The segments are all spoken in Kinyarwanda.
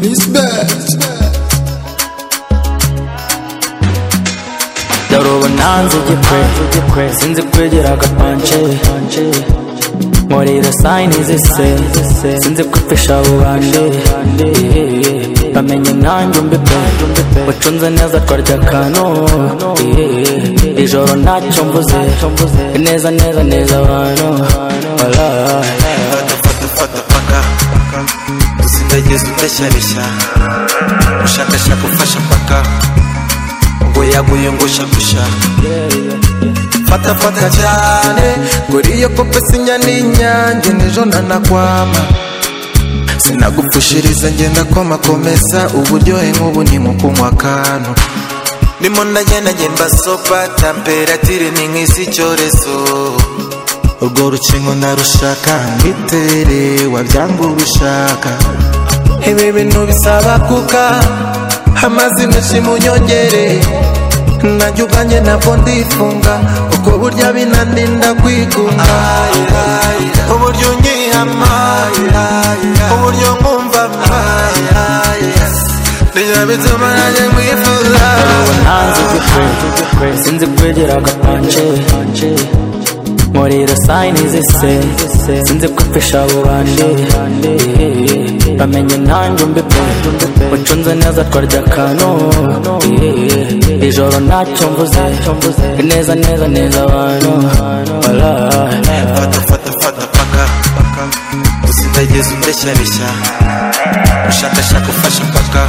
Lisbeth. dore ubu nanze ujye kwe sinzi kwegera agapance nkorera sayini zise sinzi kwipfisha bubande bamenye nanjye umbe pe mucunze neza twarya akantu eh, ijoro ntacyo mvuze neza neza neza abantu Alright. fata fata paka dusindagiza udashyareshya ushakashaka ufasha paka ngo yaguye ngo shakusha fata fata cyane kuri iyo pope sinya n'inyange n'ejo ntanakwama sinagupfushiriza ngenda koma komeza uburyohe nk'ubu ni mu kunywa akantu ndimo ndagenda ngenda sopa tamperatire ni nk'isi icyorezo urwo rukingo ndarushaka mbitere wabyanga ubishaka ibi bintu bisaba kuka amazi menshi munyongere najya ubwanjye ntabwo ndifunga uko burya binandinda kwigunga uburyo ungihama uburyo nkumva niyo bituma nanjye nkwifuza nanze igikwe sinzi kwegera agapance nkorera sayini zise sinzi kwipfisha bubande bamenye nanjye umbe pe mucunze neza twarya akantu eh, ijoro ntacyo mvuze neza neza neza abantu Alright. fata fata fata paka dusindagiza udashyareshya ushakashaka ufasha paka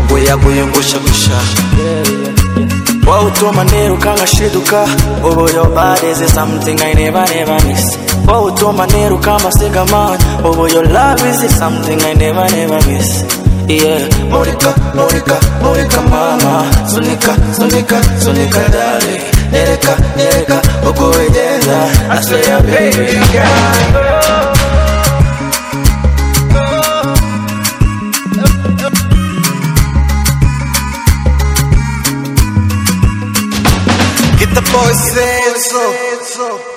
ngo yaguye ngo shakusha Wowe utuma niruka nkashiduka ubu your body is something I never never miss Wowe utuma niruka amasigama ubu your love is something I never never miss Yeah Murika, murika, murika mama Sunika, sunika, sunika dale Nereka, nereka, uko wegeza I swear your baby girl Get the boy senso